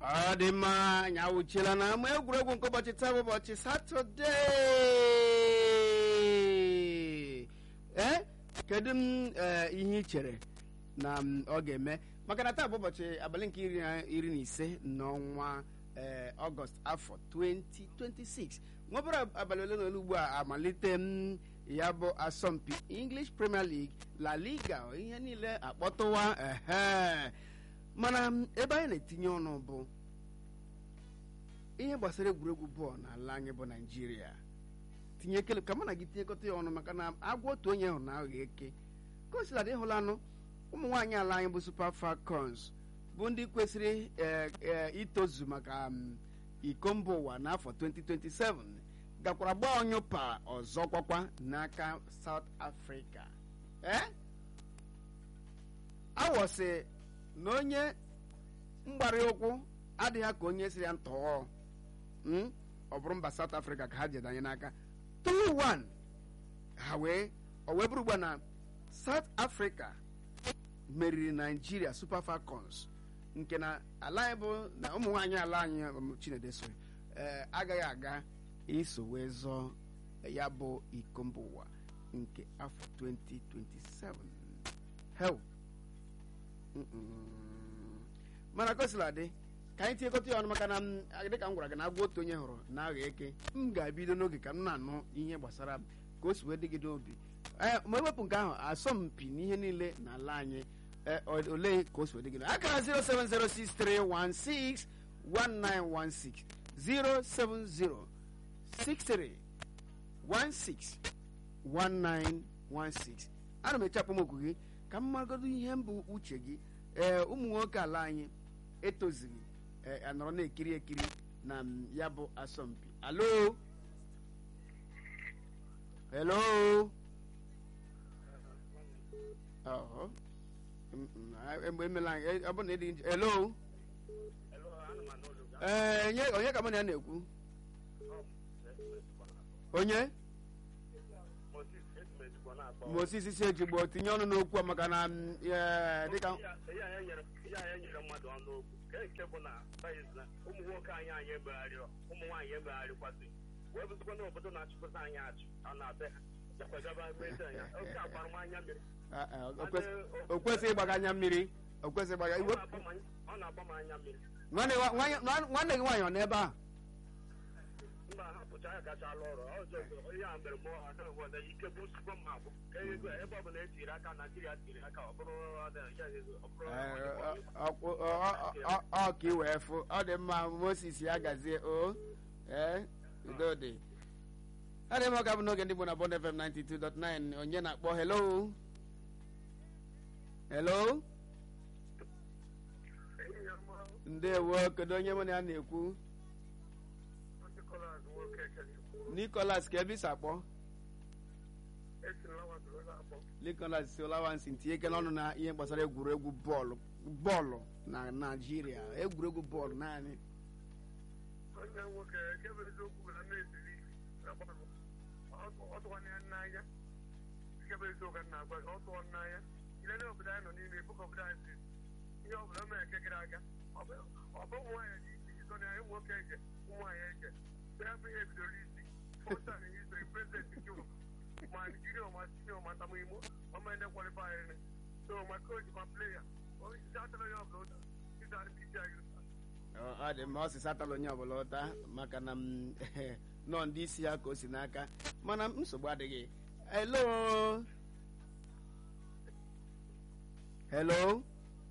ọ dị mma anyị awụchiela na ama egwuregwu nke ụbọchị taa bụ ụbọchị satọde ee kedu m ee, ihe ị chere na m, ọ ga-eme maka na taa bụ ụbọchị abalị nke iri na iri na ise n'ọnwa ee, ọgọst afọ 2026 nwebere abalị ole na ole ugbu a amalite m ya bụ asọmpi english premier league la liga ihe niile akpọtụwa ehe mana m, ebe anyị na-etinye ọnụ bụ ihe gbasara egwuregwu bọọlụ n'ala anyị bụ naijiria tinye kele ka mụ na gị tinyekọta ya ọnụ maka na agwa otu onye hụrụ na aghọ eke ka o siladị ịhụlanụ ụmụ nwaanyị ala anyị bụ super falcons bụ ndị kwesịrị eh, eh, itozu maka m, iko mba ụwa n'afọ 2027 gakwara gbaa ọnyụpa ọzọ kwakwa n'aka south africa eh? awọsị na onye mgbari ụkwụ adịghị ka onye si ya ntọọ Mm? ọ bụrụ mba south africa ka ha jedanye n'aka 2-1 ha wee o wee bụrụ ugbu a na south africa meriri nigeria super falcons nke na ala anyị bụ na ụmụ nwaanyị ala anyị um, chinedu sori ee agaghị aga iso wee zọọ ya bụ iko mba ụwa nke afọ 2027 hel Mm-mm. mana kosila dị ka anyị tinyekọta ya ọnụ maka na m dịka m gwara gị na agwa otu onye hụrụ na agha eke m ga-ebido n'oge ka m na-anụ ihe gbasara m ka o si wee dịgide obi ee ma ewepụ nke ahụ asọmpi n'ihe niile n'ala anyị ee, o- olee ka o si wee dịgide akara 07063161916 07063161916 ana m eche akpọmokwu gị ka m magodo ihe mbụ uche gị ee ụmụ nwoke ala anyị etozighị ee anọrọ na-ekiri ekiri na m, ya bụ asọmpi alo hello ọhọ Mm, mm, a- emgbe emela anyị e- ọ bụ na ịdị nje hello ee onye onye ka mụ na ya na-ekwu onye moses si ejigbo tinye ọnụ n'okwu a maka na m, ee, dịka ihe anyị nyere ihe anyị nyere mmadụ ọnụ okwu ka nke bụ na sayensị na ụmụ nwoke anyị anyị emegharị ụmụ nwaanyị emegharịkwasị wee bụzikwa na obodo na-achịkọta anyị achị a na-abịa ha jakwagaba mezi anya oke akparụmanya mmiri a- a, o kwes- o kwesịghị ịgbaga anya mmiri o kwesịghị ịgbaga ọ iwe na-agba m anya- ọ na-agba m anya mmiri nwanne gị nwa- nwa- nwanne gị nwaanyị ọ n'ebe a mba ha pụcha ya gacha alụ ọrụ ọzọ ihe a mere mụọ ha na ike bụ nsogbu m abụ ka ego ebe ọ bụla e tiri aka naijiria tiri aka ọ bụrụ ọ bụrụ Ee, ọ- ọ- ọ- ọ- ọ- ọ ka ị wee fụ ọ dị mma moses ya gazie o ee udo dị ọ dị mma ka bụ n'oge ndị bụ na bond fm 92.9 onye na-akpọ hello hello ndewo kedu onye mụ na ya na-ekwu nicholas ka ebe isi akpọ nicholas si olawansi tinye ike n'ọnụ na ihe gbasara egwuregwu bọọlụ bọọlụ na naijiria egwuregwu bọọlụ naanị onye nwoke nke bụ eziokwu bụ na na-esiri ọtụwanye ya n'anya nke bụ eziokwu ka m na-agwa gị ọtụọ n'anya ile na obodo anyị nọ n'ime ebuka obodo anyị si ihe ọ bụla mere nke gara aga ọ bụ ọ bụ ụmụ nwaanyị ji isi ịzọ na ya ụmụ nwoke eke ụmụ nwaanyị eke so ya bụ ihe bidoro isi fọta na history prezident juru ma nigeria ma sinio ma tamuimo ma mene kwalifayịrị so ma coach ma player onye isi atara ya ọbụla ụta ịza ndị anyị ọ ọ dị mma ọ sị satala onye ọbụla ụta maka na m nọ ndị isi ya ka o si n'aka mana nsogbu adịghị hello hello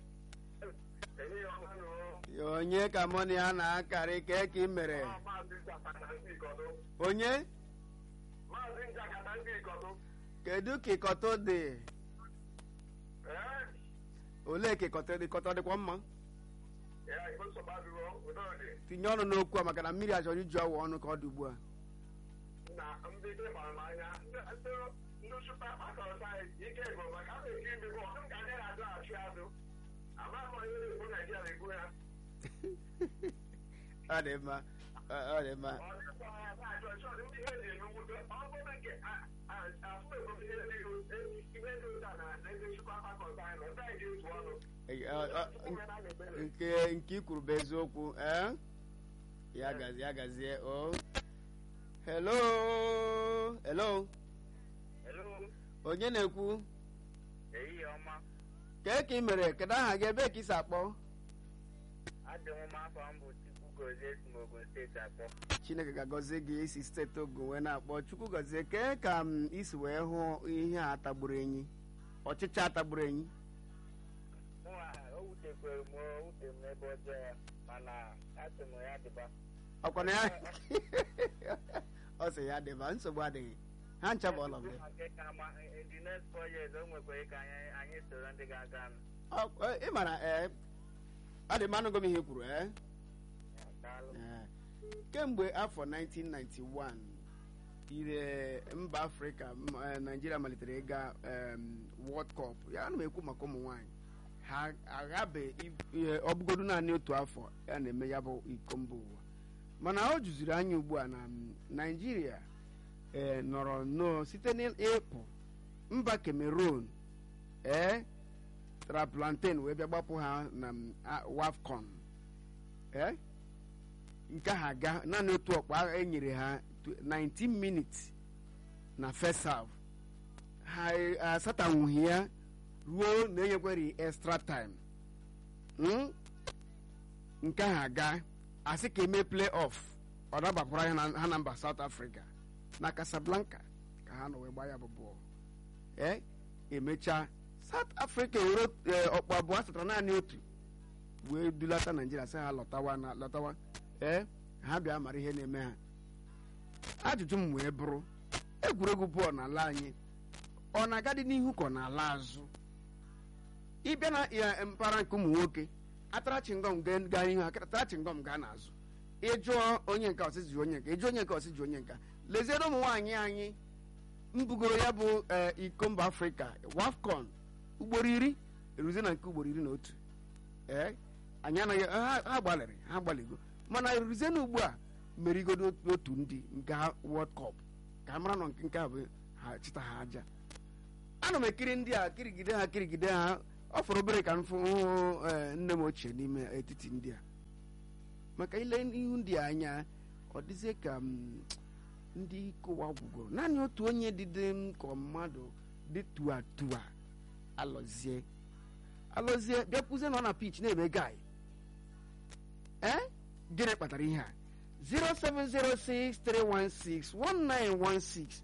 onye ka mụ na ya na-akarị ka ka ị mere onye Maazị Njakata ndị Ikọtụ, kedu ka ịkọtọ dị ee, olee ka ịkọtọ dị ịkọtọ dịkwa mma ya Igbo nsogbu adịghị udo dị tinye ọnụ n'okwu a maka na mmiri achọrọ iju awa ọnụ ka ọ dị ugbu a na ndị ike gbara m anya ndị ndị ndị supa akọrọ sayensị ike bụ maka a na-eke ime bụ ọdụ ka ndị na-adụ achị azụ amaghị m onye na-ekwu Naijiria na-ekwu ya ọ dị mma ọ ọ dị mma ọ dịkwa ya na-achọ chọọ ndị ihe ji eme nwute ọ bụrụ nke afụ ego ihe dị ihe dị ụta na ndị supa akọrọ sayensị ọta ji otu ọnụ Eh, ọ- ọ- nke nke i kwuru bụ eziokwu eh? ya gazie ya gazie o hello hello Hello, onye na-ekwu ehihie ọma. kee ka ị mere kedu aha gị ebe ka isi akpọ Adị m afọ m bụ Chukwu Gozie si m Ogun steeti akpọ. chineke ga-agọzie gị isi steeti ogun wee na-akpọ chukwu gọzie kee ka m isi wee hụ ihe a tagburu enyi ọchịcha atagburu enyi Mụnwa o wutekwere m o wute m n'ebe ọjọọ ya mana asị m ya dịba. ọkwana ya ọ sị ya dịba nsogbu adịghị ha ncha bụ ọlọm Maka ka ama in the next four years o nwekwara ka anyị anyị soro ndị ga-aga nụ. ị mara ee ọ dị mmanụ gom ihe i kwuru ee Daalụ. Ee. kemgbe afọ 1991 ire mba afrịka m- eh, naijiria malitere ịga em, world cup ya ana m ekwu maka ụmụ nwanyị ha aghabe i- ihe ọbụgodu naanị otu afọ ya na-eme ya bụ iko mba ụwa mana ọ jụziri anya ugbu a na m, naijiria ee nọrọ nnọọ site n'ịpụ mba cameroon ee tara plantain wee bịa gbapụ ha na m, a- wafcon ee nke ha ga naanị otu ọkpa e nyere ha tw- 19 minutes na first half ha asatanwughị ya ruo na enyekweri extra time Mm? nke ha ga asị ka eme play off ọ dabakwara ha na- ha na mba south africa na casablanca ka ha nọ wee gbaa ya bụ bọọlụ ee emechaa south africa were eh, ọkpụ abụọ asatara naanị otu wee dulata naijiria sị ha lọtawa na lọtawa ee ha bịa mara ihe na-eme ha ajụjụ m wee bụrụ egwuregwu bọọlụ n'ala anyị ọ na-agadị n'ihu ka ọ na-ala azụ ịbịa na ya mpaghara nke ụmụ nwoke atara chingom gaa gaa n'ihu atara chingom gaa n'azụ ịjụọ onye nke ọsị ji onye nka ịjụọ onye nke ọsị ji onye nka leziere ụmụ nwaanyị anyị mbugoro ya bụ ee, iko mba afrịka wafcon ugboro iri eruzie na nke ugboro iri na otu ee anyị anaghị ha ha gbalịrị ha gbalịgo mana eruzie na ugbu a merigodo otu ndị nke ha world cup ka a mara nọ nke nke a bụ ha chịta ha aja ana m ekiri ndị a kirigide ha kirigide ha ọ fọrọ obere ka m fụ hụ ee, nne m ochie n'ime etiti ndị a maka ile ihu ndị a anya ọ dịzie ka m, ndị kụwa gwugoro naanị otu onye dịde m ka mmadụ dị tua tua alọzie alọzie bịakwuzie nọ na pitch na-eme guy ee gịnị kpatara ihe a 07063161916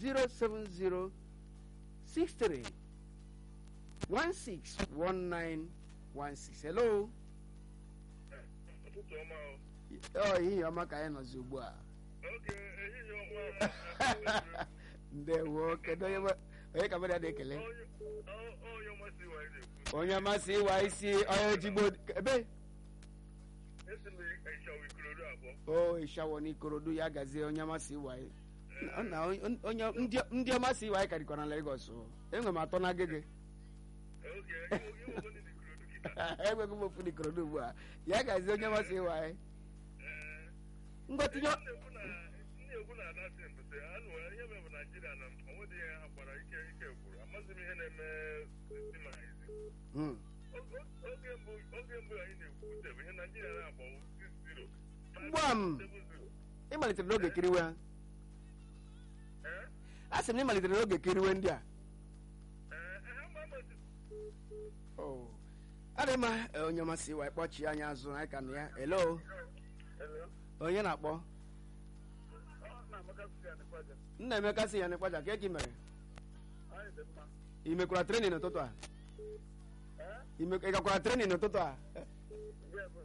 07063161916 hello ụtụtụ ọma o. ọ ihe ọma ka anyị nọzi ugbu a oge ehihie ọma ndewo kedu onye ma- onye ka mmadụ ya na-ekele onye onye ọmasị wa na-ekwu onye amasị ịwa isi onye ojigbo ebe esi m ịchawa ikorodo abụọ o ịshawo n'ikorodu ya gazie onye amasị ịwa na onye- onye ndị- ndị ọmasị ịwa anyị karịkwa na Lagos o. enwe m atọ na agege oge ịnwego ndị ikorodo kịta enweghị m ofu n'ikorodu ugbu a ya gazie onye amasị ịwa anyị ee ngwa tinye na-ekwu na ndị egwu na-anasị mbụsị anụ ihe mere bụ naijiria na onwedị ihe ha gbara ike ike gwuru amaghị m ihe na-eme si ma izi Hmm. oge mbụ oge mbụ anyị na-ekwu bụ ihe naijiria na-agba 6-0 Gbam! 7-0 ịmalitere n'oge kiriwe ha ee a sị m na ịmalitere n'oge kiriwe ndị a ee ha ma amasị Oh. adị mma eh, onye masị ịwa ịkpọchi anyị azụ anyị ka nụ ya elo Hello? onye na-akpọ Ọ na-amaka sị ya n'ikwaja. nna emeka sị ya n'ịkwaja ka eki mere Anyị dị mma. ị mekwara trenin n'ụtụtụ a Ee? Ị mek- ị gakwara trenin n'ụtụtụ a Ndị ebe.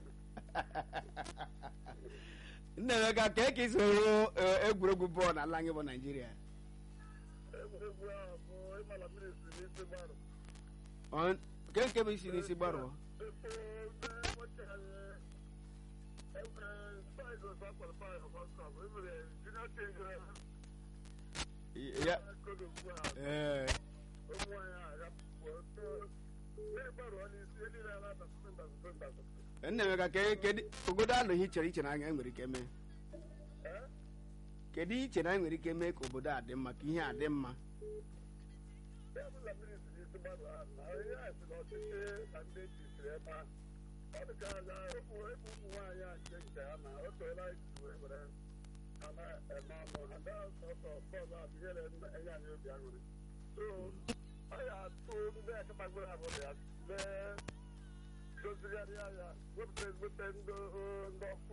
nna emeka ka eke isi hụ eh, egwuregwu bọọlụ n'ala anyị bụ naijiria Egwuregwu ahụ bụ ịmala mmiri si n'isi gbarụ. Ọ- ke nke bụ isi n'isi gbarụọ Epo ebe ụbọchị anyị enwere Tigers akwalifai for World Cup. Enwere junior team ya Kodo ugbu a. ee Ụmụ nwaanyị a agapụ. Mmiri gbarụ ọ n'isi ndị na-ala na sụsụnda sụsụnda sụsụnda. nna emeka ka kedu obodo anụ ihe chere iche na anyị nwere ike mee Ee? kedu ihe iche na anyị nwere ike mee ka obodo a dị mma ka ihe a dị mma Ebe mmiri si n'isi ndị mmadụ ahụ na ihe a si na ọchịchị na ndị ejisiri ebe ahụ ọ dị ka aja ụmụ ebe ụmụ nwaanyị a nke nke ha na o toela iji wee were ha na-eme ọnụ ha gaa sọsọ bọọlụ a bụ ihe na-enye anyị obi aṅụrị so ọ ya atụ ndị akpagoro abụrụ ya mee dozigharịa ya wepụta ezigbote ndị ndị ọkụ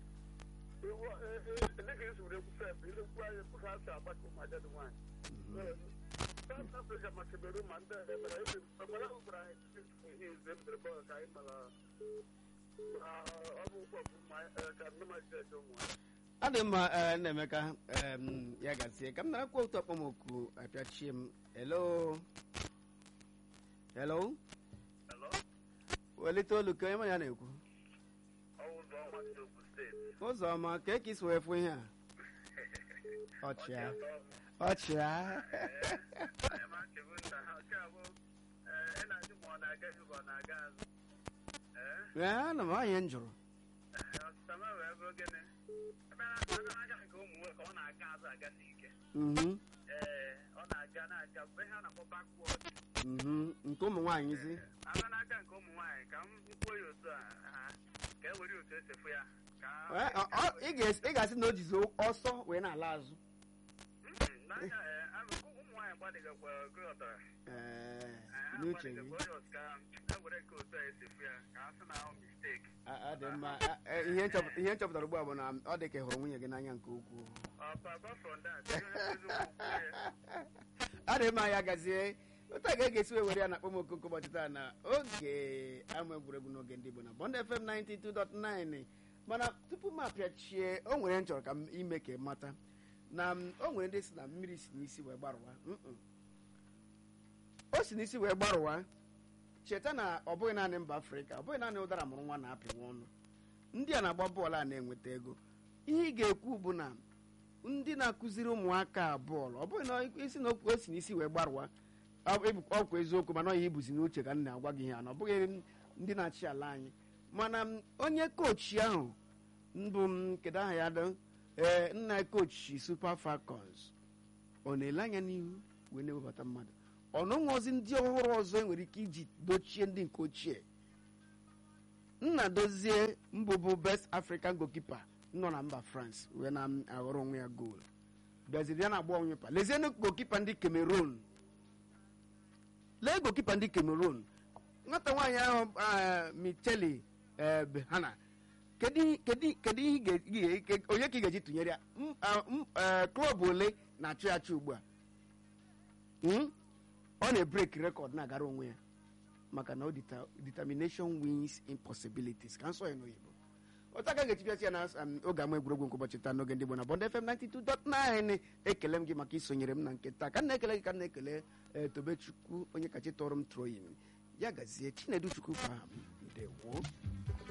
dịka esi were ekwu sef ilekwu anyị pụrụ ha si agbakọ ụmụ agadi nwaanyị South Africa ma Cameroon ma ndị ebere ebe mgbara ahụ gwara anyị ihe ize mbere bọọlụ ka anyị mara ọbụ ụgbọ ka ndị maji eje ụmụ anyị ọ dị mma eh, nnaemeka em, ya gazie ka m narakwa otu akpọmoku apịachie m hello hello Hello? welite olu ka onye ma ya na-ekwu Ọwụzọ ọma si Ogun steeti. ụzọ ọma ka eke isi wee fụ ihe a ọchịa ọchịa Anyị ma chegbu nna ha nke a bụ ị na-ajụ ma ọ na-aga ihu ka ọ na-aga azụ. Ee? ee ana m anya m jụrụ Ọsịsama wee bụrụ gịnị? Ebe a na-aga nke ụmụ nwoke ọ na-aga azụ agasi ike. Mhm, Ee, ọ na-aga na-aga mgbe ha na-akpọ backward. mhm, nke ụmụ nwaanyị zi Abịa n'aka nke ụmụ nwaanyị ka m kwuo ya otu a ha ka e were otu esi fụ ya ka Ee, ọ- ọ- ị ga- ị ga-asị na o jizi ọsọ wee na-ala azụ Mm, n'anya ee, abụ- ụmụ nwaanyị gbadịgakwa gụọtara Ee, ha n'uche gị gbadịgakwa onye ọzọ ka e were nke otu a esi fụ ya ka a sị na ahụ mistake a- ọ dị mma A- e, ihe nchọpụta ihe nchọpụtara ugbu a bụ na ọ dị ka ị hụrụ nwunye gị n'anya nke ukwuu apart from that ihe eziokwu kwuo ya ọ dị mma ya gazie otu a ga-esi wee were ya na akpọmọkụ nke ụbọchị taa na oge ama egwuregwu n'oge ndị Igbo na Bond FM 92.9 mana tupu m apịachie o nwere m chọrọ ka m ime ka ị mata na m- o nwere ndị si na mmiri si n'isi wee gbarụwa Mm-mm. o si n'isi wee gbarụwa cheta na ọ bụghị naanị mba afrịka ọ bụghị naanị ụdara mụrụ nwa na-apịnwa ọnụ ndị a na-agba bọọlụ a na-enweta ego ihe ị ga-ekwu bụ na ndị na-akụziri ụmụaka a bọọlụ ọ bụghị na isi na okwu o si n'isi wee gbarụwa ọ bụ ọkwa eziokwu mana ọ ya ibuzi n'uche ka m na-agwa gị ihe a na ọ bụghị ndị na-achị ala anyị mana m, onye kochi ahụ mbụ m kedu aha ya dị ee nna kochi super falcons ọ na-ele anya n'ihu wee na-ewebata mmadụ ọnụ nweozi ndị ọhụrụ ọzọ enwere ike iji dochie ndị nke ochie nna dozie mbụbụ best african goalkeeper nọ na mba france wee na-aghọrọ onwe ya goolu bịaziri ya na-agba onwe pa lezienụ goalkeeper ndị cameroon lee goalkeeper ndị cameroon nwata nwaanyị ahụ ah, micheli eh, behana kedu kedu kedu ihe ị ga- ị ga- ke- onye ka ị ga-eji tụnyere ya M- ah, m- eh, klọb ole na-achụ ya achụ ugbu a Hmm? ọ na-ebrek rekọd na-agara onwe ya maka na ọ dita- determination wins impossibilities ka nsọ ya n'oyibo otu aka ga-echipịasị ya na um, oge ama egwuregwu nke ụbọchị taa n'oge ndị Igbo na Bond FM 92.9 ekele m gị maka isonyere m na nke taa ka m na-ekele gị ka m na-ekele eh, tobechukwu onye kachi tọrọ m troyin ya gazie chinedu chukwu kwa ndewo